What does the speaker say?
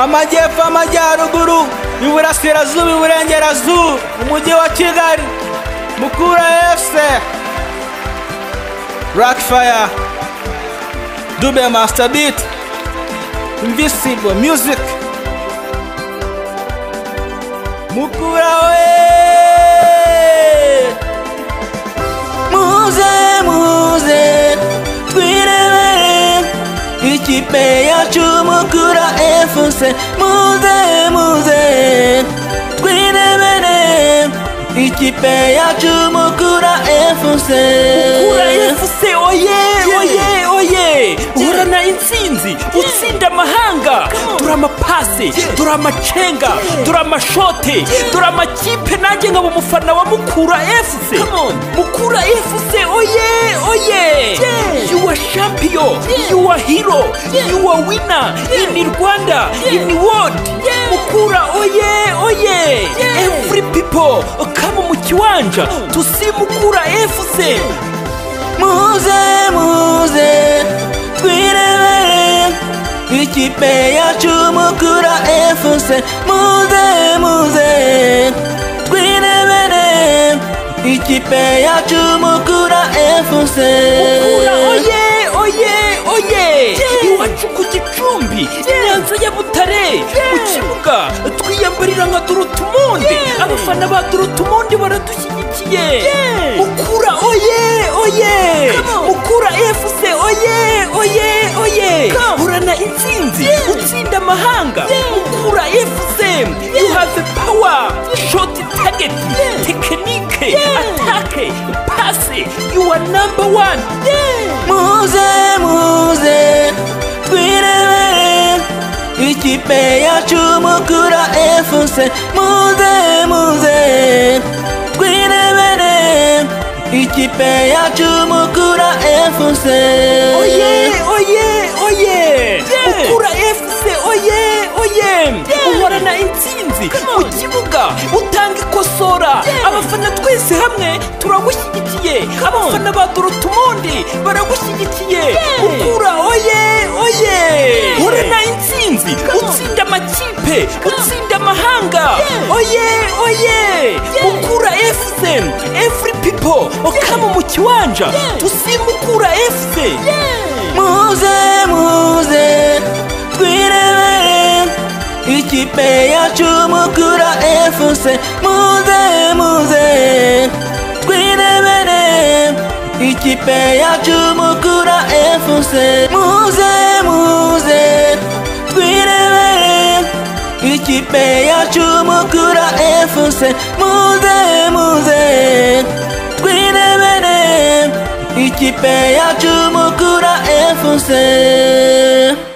amajyepfo amajyaruguru iburasirazuba iburengerazuba umujyi wa kigali mukura efuse rakifaya dube masitabiti imvisibo muziki mukura we muze muze twirebere ikipe yacu mukura efuse muze muze twirebere ikipe yacu mukura efuse Mukura FC oye oye oye uhorana intsinzi utsinda amahanga turi amapase turi amacenga turi amashote turi amakipe nanjye nkaba umufana wa mukura FC mukura FC oye oye you are champion you are hero you are winner in Rwanda in world mukura oye oye every people come mu kiwanja tusimukura FC muze muze twirebere ikipe yacu mukura efuse muze muze twirebere ikipe yacu mukura efuse Mukura oye oye oye iwacu ku gicumbi inyanza ya butare mu kibuga twiyambarira nka durutumundi abafana ba durutumundi baradushyigikiye mukura oye oye mukura fc oye oye oye urana intsinzi utsinda amahanga mukura fc you have the power shot target tekinike atake pase you are number one muze muze twirebere ikipe yacu mukura efuse muze muze twirebere ikipe yacu mukura efuse oye oye oye ukura fc oye oye uhorana intsinzi mu kibuga utanga ikosora abafana twese hamwe turagushyigikiye abafana ba dorotumundi baragushyigikiye ukura oye oye uhorana intsinzi utsinda amakipe utsinda amahanga oye oye ukura fc every people okama mu kiwanja tusimukura fc muze muze twirebere ikipe yacu mukura efuse muze muze twirebere ikipe yacu mukura efuse muze muze twirebere ikipe yacu mukura efuse muze muze twirebere ikipe yacu mukura efuse